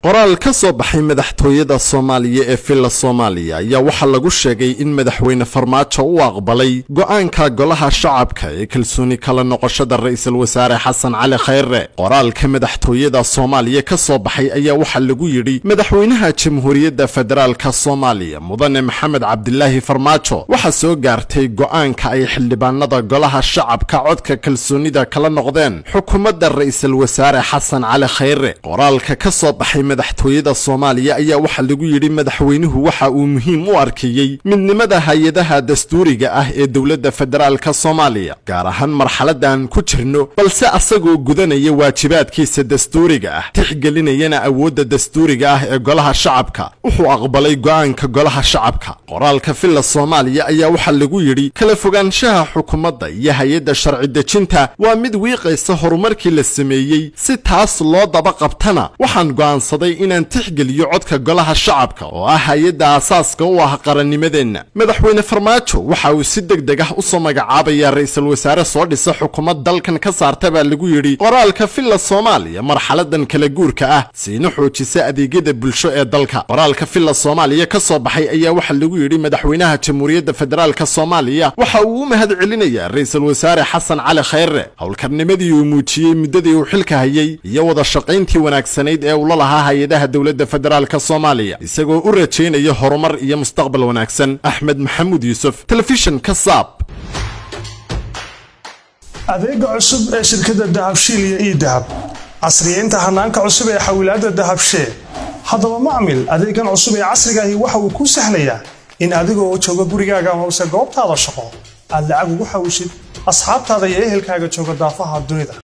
qoraal ka soo baxay madaxtooyada soomaaliya ee villa soomaaliya ayaa waxaa lagu sheegay in madaxweyne farmaajo u aqbalay go'aanka golaha shacabka ee kalsooni kala noqoshada ra'iisul wasaare xasan cali khayre qoraalka madaxtooyada soomaaliya ka soo baxay ayaa waxaa lagu yidhi madaxweynaha jamhuuriyadda federaalka soomaaliya mudane maxamed cabdilaahi farmaajo waxaa soo gaartay go'aanka ay xildhibaanada golaha shacabka codka kalsoonida kala noqdeen xukuumadda ra'iisul wasaare xasan cali khayre qoraalka ka soo baxay madaxtooyada soomaaliya ayaa waxaa lagu yidhi madaxweynuhu waxa uu muhiim u arkayey midnimada hay-adaha dastuuriga ah ee dowladda federaalka soomaaliya gaar ahaan marxaladan ku jirno balse asagoo gudanaya waajibaadkiisa dastuuriga ah tixgelinayana awoodda dastuuriga ah ee golaha shacabka wuxuu aqbalay go'aanka golaha shacabka qoraalka villa soomaaliya ayaa waxaa lagu yidhi kala fogaanshaha xukuumadda iyo hay-adda sharci dejinta waa mid wiiqaysa horumarkii la sameeyey si taas loo daba qabtana waxaan go'aansaday inaan tixgeliyo codka golaha shacabka oo ah hay-adda aasaaska u ah qarannimadeenna madaxweyne farmaajo waxa uu si deg deg ah usoo magacaabayaa ra'iisul wasaare soo dhisa xukuumad dalkan ka saarta baa lagu yidhi qoraalka villa soomaaliya marxaladan kala guurka ah siina xoojisa adeegyada bulsho ee dalka qoraalka villa soomaaliya ka soo baxay ayaa waxaa lagu yidhi madaxweynaha jamhuuriyadda federaalka soomaaliya waxa uu u mahad celinayaa ra'iisul wasaare xasan cali khayre howlkarnimadii uu muujiyey muddadii uu xilka hayay iyo wada shaqayntii wanaagsanayd ee uu la lahaa hay-adaha dowladda federaalka soomaaliya isagoo u rajaynaya horumar iyo mustaqbal wanaagsan axmed maxamuud yuusuf telefishinka saab adeega cusub ee shirkadda dahabshiil iyo ii dahab casriyeynta hanaanka cusub ee xawilaadda dahabshee haddaba macmil adeegan cusub ee casrigaahi waxa uu kuu sahlayaa in adigoo jooga gurigaaga hoose goobtaada shaqo aad lacag ugu xawishid asxaabtaada iyo ehelkaaga jooga daafaha dunida